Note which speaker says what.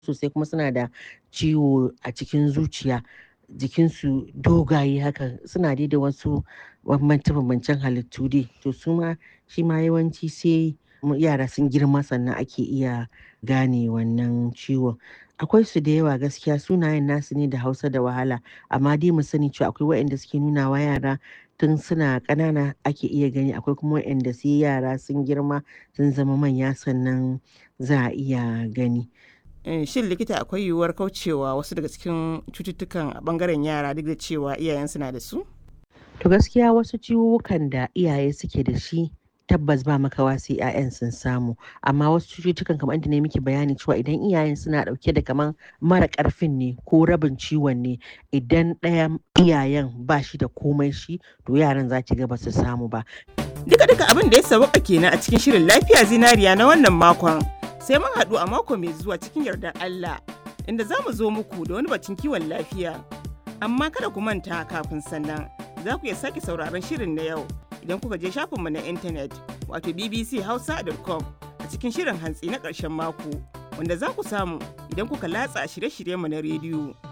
Speaker 1: sosai kuma suna da ciwo a cikin zuciya jikinsu dogaye haka suna dai da wasu bambance-bambancen halittu dai to su ma shi ma yawanci sai yara sun girma sannan ake iya gane wannan ciwon akwai su da yawa gaskiya sunayen nasu ne da hausa da wahala amma dai mu sani cewa akwai waɗanda suke nuna wa yara tun suna ƙanana ake iya gani akwai kuma waɗanda sai yara sun girma sun zama manya sannan za a iya gani
Speaker 2: shin likita akwai yiwuwar kaucewa wasu daga cikin cututtukan a bangaren yara duk da cewa iyayensu na da su
Speaker 1: to gaskiya wasu ciwukan da iyaye suke da shi tabbas ba makawa sai 'ya'yan sun samu amma wasu cututtukan kamar inda ne miki bayani cewa idan iyayen suna dauke da kaman mara karfin ne ko rabin ciwon ne idan ɗaya iyayen ba shi da komai shi to yaran za ki ga ba su samu ba
Speaker 2: duka duka abin da ya sauka kenan a cikin shirin lafiya zinariya na wannan makon sai mun haɗu a mako mai zuwa cikin yardar Allah inda za mu zo muku da wani batun kiwon lafiya amma kada ku manta kafin sannan za ku iya sake sauraron shirin na yau idan kuka je shafinmu na intanet wato bbchausa.com a cikin shirin hantsi na ƙarshen mako wanda za ku samu idan kuka latsa shirye-shiryenmu na rediyo